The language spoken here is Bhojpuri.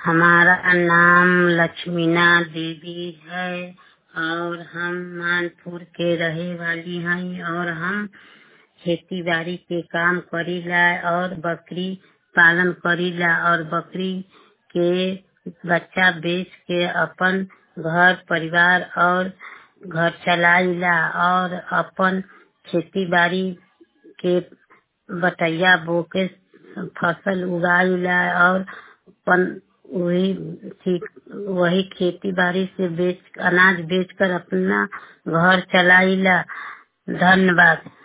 हमारा नाम लक्ष्मीना देवी है और हम मानपुर के रहे वाली हैं और हम खेती बाड़ी के काम करीला और बकरी पालन करीला और बकरी के बच्चा बेच के अपन घर परिवार और घर चलाइला और अपन खेती बाड़ी के बटैया बो के फसल उगाइला और अपन वही वही खेती बाड़ी से बेच अनाज बेच कर अपना घर चलाइला धन्यवाद